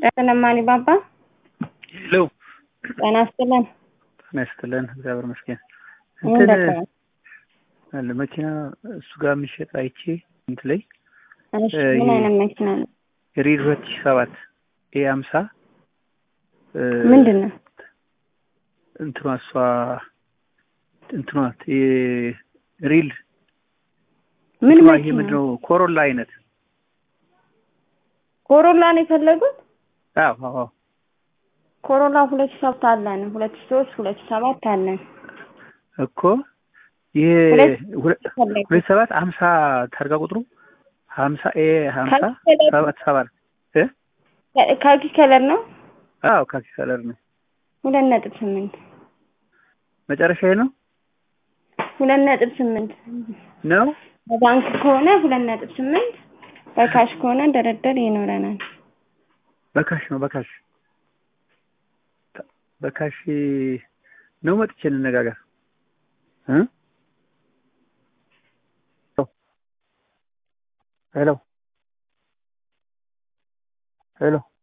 ጨለማኒ ባባ ሄሎ ጤና ይስጥልን። ጤና ይስጥልን። እግዚአብሔር ይመስገን። ምን እንትን ደከመ? አለ መኪና እሱ ጋር የሚሸጥ አይቼ እንትን ላይ እሺ እ ምን ይሄ- አይነት መኪና ነው? ሪድ ሁለት ሺህ ሰባት ኤ ሀምሳ ምንድን ነው? እንትኗ እሷ እንትኗ የ- ሪል ምን እንትኗ ይሄ መኪና? ምንድን ነው ኮሮላ አይነት ኮሮላ ነው የፈለጉት? አዎ አዎ አዎ። ኮሮላ ሁለት ሺህ ሰባት አለን፣ ሁለት ሺህ ሶስት ሁለት ሺህ ሰባት አለን። እኮ ይሄ ሁለት- ሁለ- ፈለጉት? ሁለት ሰባት ሀምሳ ታርጋ ቁጥሩ ሀምሳ ኤ ሀምሳ ካልተፈለገ- ሰባት ሰባት እ ካ- ካኪ ከለር ነው። አዎ ካኪ ከለር ነው ሁለት ነጥብ ስምንት መጨረሻ ነው ሁለት ነጥብ ስምንት ነው በባንክ ከሆነ ሁለት ነጥብ ስምንት በካሽ ከሆነ ደረደር ይኖረናል። በካሽ ነው በካሽ በካሽ ነው መጥቼ እንነጋገር እ ሄሎ ሄሎ